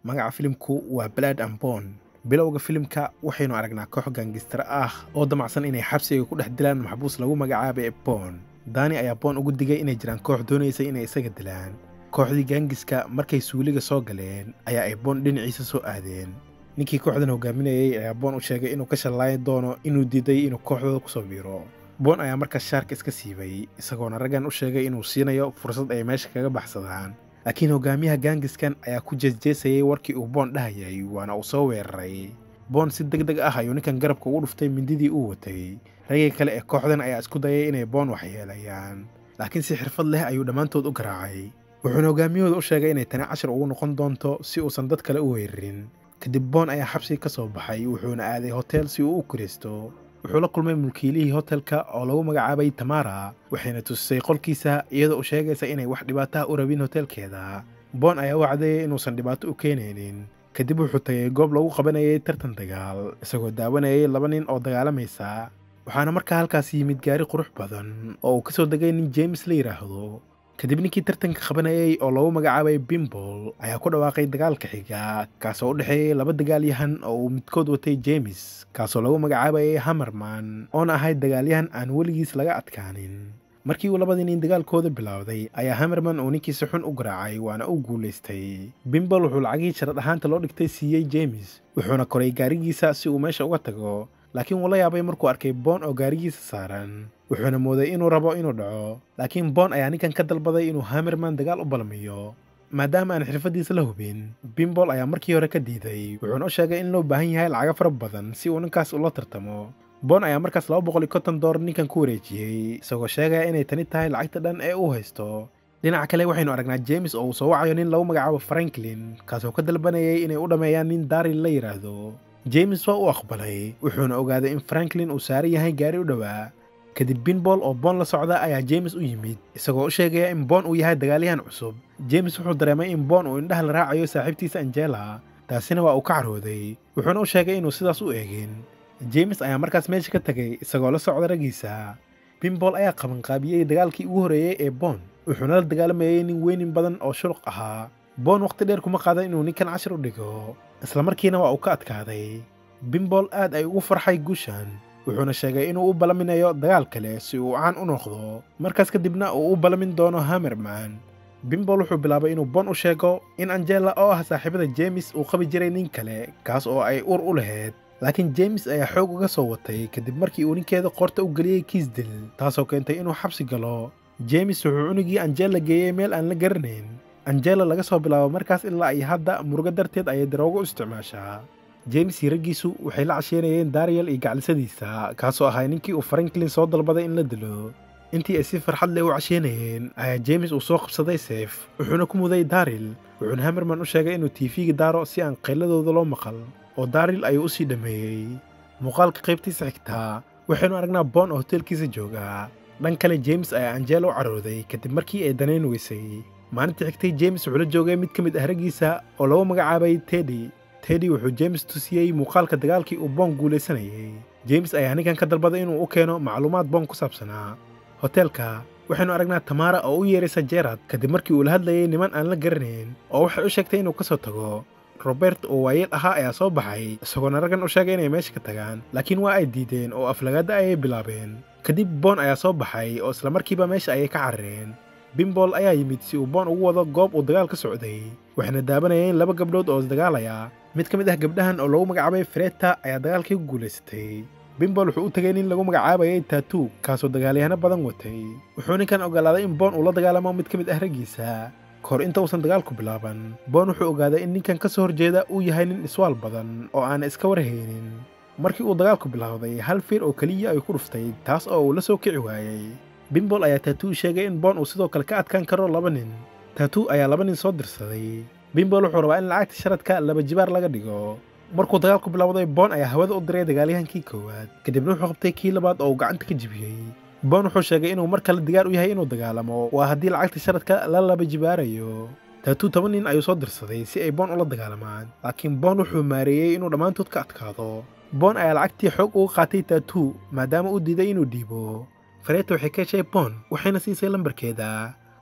magaca filimku waa blood and bone bilowga filimka waxaynu aragnaa koox gaangistar ah oo damacsan inay xabsiga ku dhex dilaan maxbuus lagu magacaabay boon daani ayaa boon ugu digay inay jiraan koox doonaysa inay isaga dilaan kooxdii gaangiska markay suuliga soo galeen ayaa ay boon dhinaciisa soo aadeen ninkii kooxdan hogaaminayay ayaa boon u sheegay inuu ka shallaayi doono inuu diiday inuu kooxdooda kusoo biiro boon ayaa markaas shaarka iska siibay isagoona raggan u sheegay inuu siinayo fursad ay meesha kaga baxsadaan laakiin hogaamiyaha gaangiskan ayaa ku jeesjeesayay warkii uu boon dhahayay waana uu soo weeraray boon si deg deg ah ayuu ninkan garabka ugu dhuftay mindidii uu watay ragii kale ee kooxdan ayaa isku dayay inay boon waxyeelayaan laakiin si xirfad leh ayuu dhammaantood u garaacay wuxuuna hogaamiyahooda u sheegay inay tani cashar ugu noqon doonto si uusan dad kale u weerarin kadib boon ayaa xabsiga ka soo baxay wuxuuna aaday hotel si uu u kiraysto wuxuu la kulmay mulkiilihii hotelka oo lagu magacaabay tamara waxayna tusisay qolkiisa iyadoo u sheegaysa inay wax dhibaataha u rabin hotelkeeda boon ayaa u caddeeyay inuusan dhibaato u keenaynin kadib wuxuu tagay goob lagu qabanayay tartan dagaal isagoo daawanayay laba nin oo dagaalamaysa waxaana markaa halkaas yimid gaari qurux badan oo uu ka soo degay nin james la yidhaahdo kadib ninkii tartanka qabanayay oo lagu magacaabay bimbol ayaa ku dhawaaqay dagaalka xiga kaasoo u dhexeeyey laba dagaalyahan oo uu midkood watay jemes kaasoo lagu magacaabayay hamerman oona ahayd dagaalyahan aan weligiis laga adkaanin markii uu labadii nin dagaalkooda bilowday ayaa hamerman uu ninkiisi xun u garaacay waana u guulaystay bimbol wuxuu lacagii sharad ahaanta loo dhigtay siiyey jemes wuxuuna koray gaarigiisa si uu meesha uga tago laakiin wuu la yaabay markuu arkay boon oo gaarigiisa saaran wuxuuna mooday inuu rabo inuu dhaco laakiin boon ayaa ninkan ka dalbaday inuu hamerman dagaal u balmiyo maadaama aan xirfaddiisa la hubin bimbol ayaa markii hore ka diiday wuxuuna u sheegay in loo baahan yahay lacago fara badan si uu ninkaas ula tartamo boon ayaa markaas laba boqol iyo konton doolar ninkan ku wareejiyey isagoo sheegaya inay tani tahay lacagta dhan ee uu haysto dhinaca kale waxaynu aragnaa jemes oo uu soo wacayo nin lagu magacaabo franklin kaasoo ka dalbanayay inay u dhammeeyaan nin daril la yidhaahdo jemes waa u aqbalay wuxuuna ogaaday in franklin uu saaran yahay gaari u dhowaa kadib binbol oo boon la socda ayaa jemes u yimid isagoo u sheegaya in boon uu yahay dagaalyahan cusub jemes wuxuu dareemay in boon uu indhaha la raacayo saaxiibtiisa angela taasina waa uu ka carooday wuxuuna u sheegay inuu sidaas u eegin jemes ayaa markaas meesha ka tegay isagoo la socda raggiisa bimbol ayaa qabanqaabiyey dagaalkii ugu horreeyey ee boon wuxuuna la dagaalamayey nin weynin badan oo shuluq ahaa boon wakhti dheer kuma qaadan inuu ninkan cashar u dhigo islamarkiina waa uu ka adkaaday bimbol aad ay ugu farxay guushan wuxuuna sheegay inuu u balaminayo dagaal kale si uu caan u noqdo markaas kadibna uu u balamin doono hamerman bimbol wuxuu bilaabay inuu boon u sheego in angela oo ah saaxiibada jemes uu qabi jiray nin kale kaas oo ay ur u lahayd laakiin jemes ayaa xoog uga soo watay kadib markii uu ninkeeda qoorta u geliyey kiisdil taasoo keentay inuu xabsi galo jemes wuxuu cunugii angela geeyey meel aan la garanayn angela laga soo bilaabo markaas ilaa ay hadda murugo darteed ayay daroogo u isticmaashaa jemes iyo raggiisu waxay la casheynayeen dariyel iyo gaclisadiisa kaasoo ahay ninkii uu franklin soo dalbaday in la dilo intii ay si farxad leh u casheynayeen ayaa jemes uu soo qabsaday seef wuxuuna ku muday daril wuxuuna hamerman u sheegay inuu tiifiga daaro si aan qayladooda loo maqal oo daril ayuu u sii dhammeeyey muuqaalka qaybtiisa xigtaa waxaynu aragnaa boon oo hoteelkiisa joogaa dhan kale jemes ayaa angela u carooday kadib markii ay danayn weysay maalintii xigtay jemes wuxuu la joogay mid ka mid ah raggiisa oo lagu magacaabay teddy teddy wuxuu jemes tusiyey muuqaalka dagaalkii uu boon guulaysanayay jemes ayaa ninkan ka dalbaday inuu u keeno macluumaad boon ku saabsanaa hoteelka waxaynu aragnaa tamara oo u yeeraysa jerad kadib markii uu la hadlayay niman aan la garanayn oo waxay u sheegtay inuu ka soo tago robert oo waayeel ahaa ayaa soo baxay isagoona raggan u sheegay inay meesha ka tagaan laakiin waa ay diideen oo aflagaada ayay bilaabeen kadib boon ayaa soo baxay oo islamarkiiba meesha ayay ka carareen bimbol ayaa yimid si uu boon ugu wado goob uu dagaal ka socday waxayna daabanayeen laba gabdhood oo isdagaalaya mid ka mid ah gabdhahan oo lagu magacaabay freta ayaa dagaalkii ku guulaysatay bimbol wuxuu u tegay nin lagu magacaabayay tatuu kaasoo dagaalyahano badan watay wuxuu ninkan ogolaaday in boon uu la dagaalamo mid ka mid ah raggiisa kahor inta uusan dagaalku bilaaban boon wuxuu ogaaday in ninkan ka soo horjeeda uu yahay nin iswaal badan oo aan iska warhaynin markii uu dagaalku bilowday hal fiir oo keliya ay ku dhuftay taas oo uu la soo kici waayey bimbol ayaa tatuu sheegay in boon uu sidoo kale ka adkaan karo laba nin tatuu ayaa laba nin soo dirsaday bimbol wuxuu rabaa in lacagta sharadka laba jibaar laga dhigo markuu dagaalku bilowday boon ayaa hawada u diray dagaalyahankii koowaad kadibna wuxuu qabtay kii labaad oo uu gacanta ka jibiyey boon wuxuu sheegay inuu mar kale digaar u yahay inuu dagaalamo waa haddii lacagta sharadka la laba jibaarayo tatuu toban nin ayuu soo dirsaday si ay boon ula dagaalamaan laakiin boon wuxuu maareeyey inuu dhammaantood ka adkaado boon ayaa lacagtii xoog uga qaatay tatuu maadaama uu diiday inuu dhiibo fareeta waxay ka heshay boon waxayna siisay lambarkeeda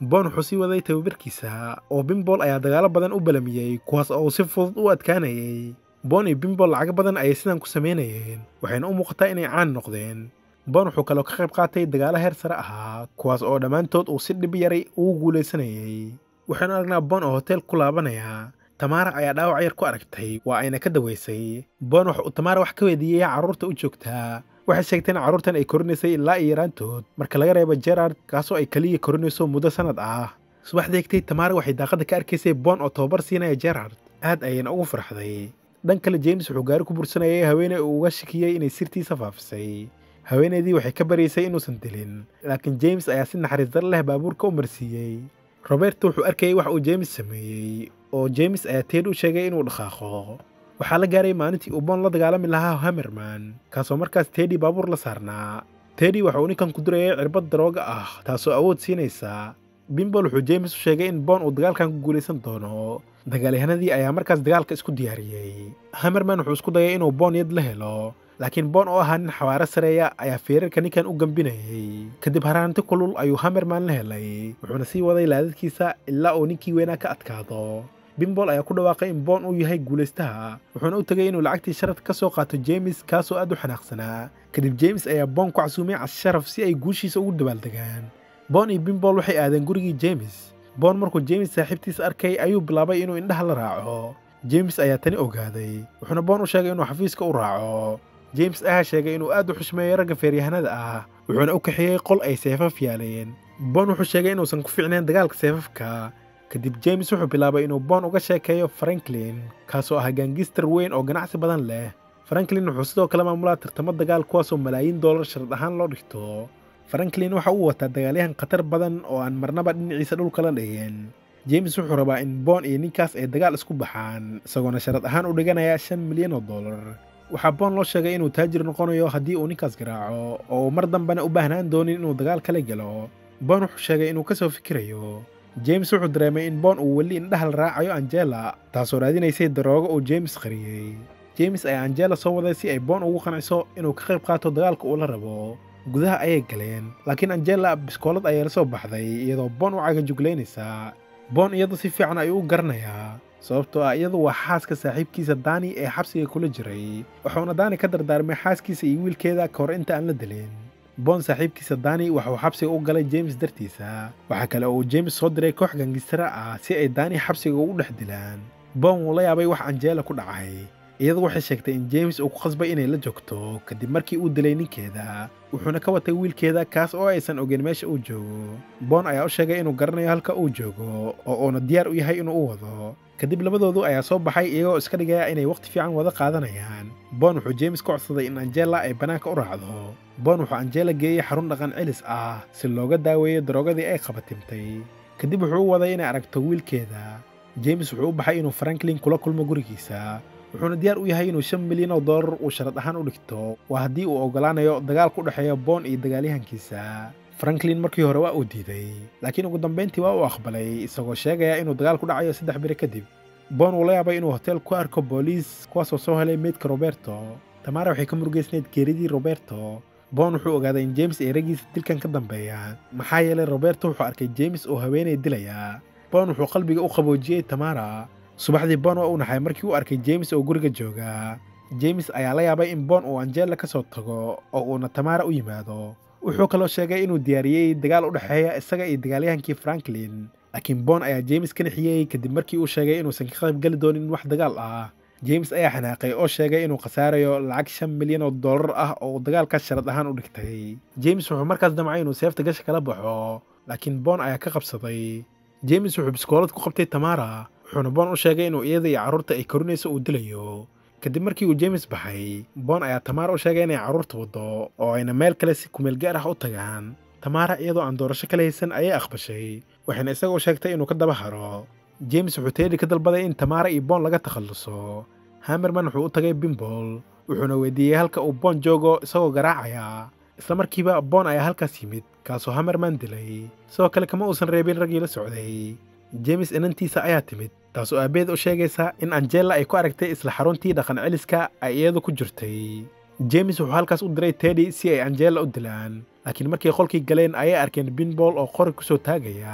boon wuxuu sii waday tababarkiisa oo bimbol ayaa dagaalo badan u balamiyey kuwaas oo si fudud u adkaanayay boon iyo bimbol lacago badan ayay sidan ku samaynayeen waxayna u muuqataa inay caan noqdeen boon wuxuu kaloo ka qayb qaatay dagaalo heer sare ahaa kuwaas oo dhammaantood uu si dhib yaray ugu guulaysanayay waxaynu aragnaa boon oo hotel ku laabanaya tamaara ayaa dhaawac yar ku aragtay waa ayna ka dawaysay boon waxa uu tamaara wax ka weydiiyey carruurta u joogtaa waxay sheegtay in carruurtan ay korinaysay ilaa iyo yaraantood marka laga reebo gerard kaasoo ay keliya korinayso muddo sannad ah subaxda hegtay tamaara waxay daaqadda ka arkaysay boon oo tababar siinaya gerard aad ayayna ugu farxday dhan kale james wuxuu gaari ku bursanayay haweeney uu uga shakiyey inay sirtiisa faafisay haweenaydii waxay ka baryaysay inuusan dilin laakiin james ayaa si naxariis dar leh baabuurka u marsiiyey roberto wuxuu arkayay wax uu james sameeyey oo james ayaa teed u sheegay inuu dhaqaaqo waxaa la gaaray maalintii uu boon la dagaalami lahaa hamerman kaasoo markaas tedi baabuur la saarnaa tedi waxa uu ninkan ku durayay cirbad darooga ah taasoo awood siinaysa bimbol wuxuu james u sheegay in boon uu dagaalkan ku guulaysan doono dagaalyahanadii ayaa markaas dagaalka isku diyaariyey hamerman wuxuu isku dayay inuu boon yad la helo laakiin boon oo ahaa nin xawaaro sareeya ayaa feerarka ninkan u gambinayay kadib haraanti kulul ayuu hamerman la helay wuxuuna sii waday laadadkiisa ilaa uu ninkii weynaa ka adkaado bimbol ayaa ku dhawaaqay in boon uu yahay guulaystaha wuxuuna u tegay inuu lacagtii sharaf ka soo qaato jemes kaasoo aad u xanaaqsanaa kadib jemes ayaa boon ku casuumay casharaf si ay guushiisa ugu dabaaldegaan boon iyo bimbol waxay aadeen gurigii jemes boon markuu jemes saaxiibtiisa arkay ayuu bilaabay inuu indhaha la raaco jemes ayaa tani ogaaday wuxuuna boon u sheegay inuu xafiiska u raaco james ayaa sheegay inuu aad u xushmeeyo ragga feeryahanada ah wuxuuna u kaxeeyey qol ay seefaf yaaleen boon wuxuu sheegay inuusan ku fiicnayn dagaalka seefafka kadib james wuxuu bilaabay inuu boon uga sheekeeyo franklin kaasoo ah gaangistar weyn oo ganacsi badan leh franklin wuxuu sidoo kale maamulaa tartamo dagaal kuwaasoo malaayiin doolar shard ahaan loo dhigto franklin waxa uu wataa dagaalyahan khatar badan oo aan marnaba dhinaciisa dhulka la dhigin james wuxuu rabaa in boon iyo ninkaas ay dagaal isku baxaan isagoona sharad ahaan u dhiganaya shan milyan oo dollar waxaa boon loo sheegay inuu taajir noqonayo haddii uu ninkaas garaaco oo uu mar dambena u baahnaan doonin inuu dagaal kala gelo boon wuxuu sheegay inuu ka soo fikirayo james wuxuu dareemay in boon uu weli indhaha la raacayo angela taasoo raadinaysay daroogo uu james qariyey james ayaa angela soo waday si ay boon ugu qanciso inuu ka qayb qaato dagaalka uu la rabo gudaha ayay galeen laakiin angela biskoolad ayaa la soo baxday iyadoo boon u cagajuglaynaysaa boon iyadu si fiican ayuu u garanayaa sababtoo ah iyadu waa xaaska saaxiibkiisa daani ee xabsiga kula jiray wuxuuna daani ka dardaarmay xaaskiisa iyo wiilkeeda ka hor inta aan la dilin boon saaxiibkiisa daani waxuu xabsiga u galay james dartiisa waxaa kale oo uu james soo diray koox gangistara ah si ay daani xabsiga ugu dhex dilaan boon wuu la yaabay wax angela ku dhacay iyadu waxay sheegtay in james uu ku khasbay inay la joogto kadib markii uu dilay ninkeeda wuxuuna ka watay wiilkeeda kaas oo aysan ogeyn meesha uu joogo boon ayaa u sheegay inuu garanayo halka uu joogo oo uuna diyaar u yahay inuu u wado kadib labadoodu ayaa soo baxay iyagoo iska dhigaya inay wakhti fiican wada qaadanayaan boon wuxuu james ka codsaday in angela ay bannaanka u raacdo boon wuxuu angela geeyey xarun dhaqan celis ah si looga daaweeyo daroogadii ay qabatimtay kadib wuxuu u waday inay aragto wiilkeeda james wuxuu u baxay inuu franklin kula kulmo gurigiisa wuxuuna diyaar u yahay inuu shan milyan oo dollar uu sharad ahaan u dhigto waa haddii uu oggolaanayo dagaalka u dhexeeya boon iyo dagaalyahankiisa franklin markii hore waa uu diiday laakiin ugu dambayntii waa uu aqbalay isagoo sheegaya inuu dagaal ku dhacayo saddex biri kadib boon uu la yaabay inuu hotel ku arko booliis kuwaasoo soo helay meydka roberto tamaara waxay ka murugaysnayd geeridii roberto boon wuxuu ogaaday in james ay raggiisa dilkan ka dambeeyaan maxaa yeelay roberto wuxuu arkay james oo haweenay dilaya boon wuxuu qalbiga u qaboojiyey tamaara subaxdii boon waa uu naxay markii uu arkay james oo guriga jooga james ayaa la yaabay in boon uu angela ka soo tago oo uuna tamaara u yimaado wuxuu kaloo sheegay inuu diyaariyey dagaal u dhexeeya isaga iyo dagaalyahankii franklin laakiin boon ayaa james ka nixiyey kadib markii uu sheegay inuusan ka qayb geli doonin wax dagaal ah james ayaa xanaaqay oo sheegay inuu khasaarayo lacag shan milyan oo dollar ah oo uu dagaalkaas sharad ahaan u dhigtay james wuxuu markaas damcay inuu seefta gasha kala baxo laakiin boon ayaa ka qabsaday james wuxuu biskoolad ku qabtay tamaara wuxuuna boon u sheegay inuu iyada iyo carruurta ay korinayso uu dilayo kadib markii uu james baxay boon ayaa tamaara u sheegay inay carruurta waddo oo ayna meel kale si kumeel gaar ah u tagaan tamaara iyadoo aan doorasho kala haysan ayay aqbashay waxayna isaga u sheegtay inuu ka daba haro james wuxuu teedi ka dalbaday in tamaara iyo boon laga takhalluso hamerman wuxuu u tagay bimbol wuxuuna weydiiyey halka uu boon joogo isagoo garaacaya isla markiiba boon ayaa halkaas yimid kaasoo hamerman dilay sidoo kale kama uusan reebin raggii la socday james inantiisa ayaa timid taasoo aabbeed u sheegaysa in angela ay ku aragtay isla xaruntii dhaqan celiska ay iyadu ku jirtay james wuxuu halkaas u diray tedi si ay angela u dilaan laakiin markay qolkii galeen ayay arkeen binbol oo qori ku soo taagaya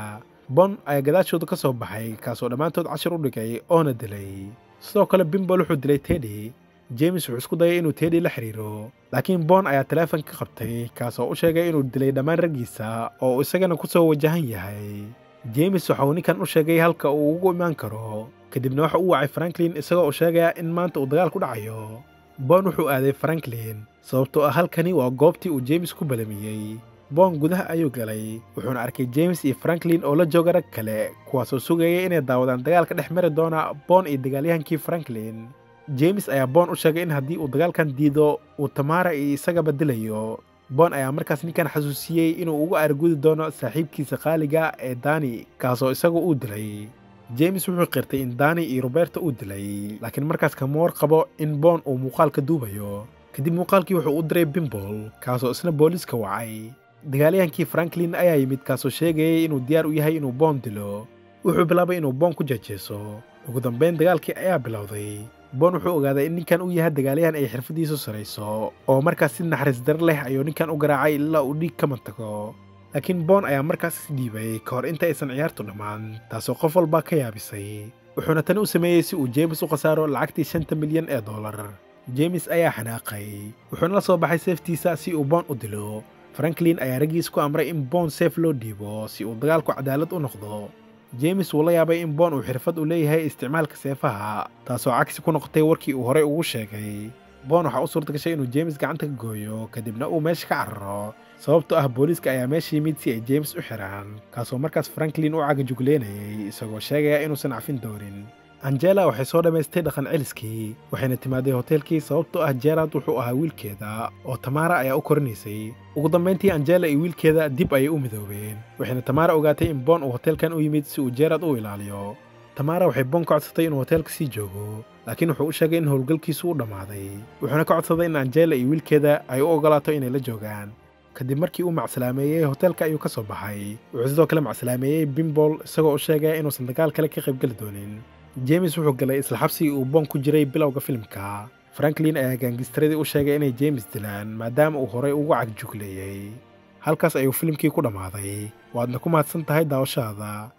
bon ayaa gadaashooda ka soo baxay kaasoo dhammaantood cashar u dhigay oona dilay sidoo kale bimbol wuxuu dilay teddy james wuxuu isku dayay inuu teddy la xiriiro laakiin bon ayaa taleefon ka qabtay kaasoo u sheegay inuu dilay dhammaan raggiisa oo uu isagana ku soo wajahan yahay james waxa uu ninkan u sheegay halka uu ugu imaan karo kadibna waxa uu wacay franklin isagoo uu sheegaya in maanta uu dagaal ku dhacayo bon wuxuu aaday franklin sababtoo ah halkani waa goobtii uu james ku balamiyey bon gudaha ayuu galay wuxuuna arkay james iyo franklin oo la jooga rag kale kuwaasoo sugayay inay daawadaan dagaalka dhex mari doona bon iyo dagaalyahankii franklin james ayaa bon u sheegay in haddii uu dagaalkan diido uu tamaara iyo isagaba dilayo bon ayaa markaas ninkan xasuusiyey inuu ugu aargudi doono saaxiibkiisa qaaliga ee dani kaasoo isagu uu dilay james wuxuu qirtay in dani iyo roberto uu dilay laakiin markaas kama war qabo in bon uu muuqaalka duubayo kadib muuqaalkii wuxuu u diray bimbol kaasoo isna booliiska wacay dagaalyahankii franklin ayaa yimid kaasoo sheegayay inuu diyaar u yahay inuu boon dilo wuxuu bilaabay inuu boon ku jeejeeso ugu dambayn dagaalkii ayaa bilowday boon wuxuu ogaaday in ninkan uu yahay dagaalyahan ay xirfadiisu sarayso oo markaas si naxariis dar leh ayuu ninkan u garaacay ilaa uu dhiig ka mantago laakiin boon ayaa markaas isdhiibay ka hor inta aysan ciyaartu dhammaan taasoo qof walbaa ka yaabisay wuxuuna tani u sameeyey si uu james u khasaaro lacagtii shanta milyan ee dollar james ayaa xanaaqay wuxuuna la soo baxay seeftiisa si uu boon u dilo franklin ayaa raggiis ku amray in boon seef loo dhiibo si uu dagaalku cadaalad u noqdo james wuu la yaabay in boon uu xirfad u leeyahay isticmaalka seefaha taasoo cagsi ku noqotay warkii uu horey ugu sheegay boon waxaa u suurta gashay inuu james gacanta ka gooyo kadibna uu meesha ka cararo sababtoo ah booliiska ayaa meesha yimid si ay james u xiraan kaasoo markaas franklin u cagajugleynayay isagoo sheegaya inuusan cafin doonin angela waxay soo dhammaystay dhaqan celiskii waxayna timaaday hoteelkii sababtoo ah jerad wuxuu ahaa wiilkeeda oo tamaara ayaa u korinaysay ugu dambayntii angela iyo wiilkeeda dib ayay u midoobeen waxayna tamaara ogaatay in boon uu hoteelkan u yimid si uu jerad u ilaaliyo tamaara waxay boon ka codsatay inuu hoteelka sii joogo laakiin wuxuu u sheegay in howlgalkiisu u dhammaaday wuxuuna ka codsaday in angela iyo wiilkeeda ay u ogolaato inay la joogaan kadib markii uu macsalaameeyey hoteelka ayuu ka soo baxay wuxuu sidoo kale macsalaameeyey bimbol isagoo u sheegaya inuusan dagaal kale ka qaybgeli doonin james wuxuu galay isla xabsigii uu boon ku jiray bilowga filimka franklin ayaa gaangistaradii u sheegay inay james dilaan maadaama uu horay ugu cagjugleeyey halkaas ayuu filimkii ku dhammaaday waadna ku mahadsan tahay daawashadaada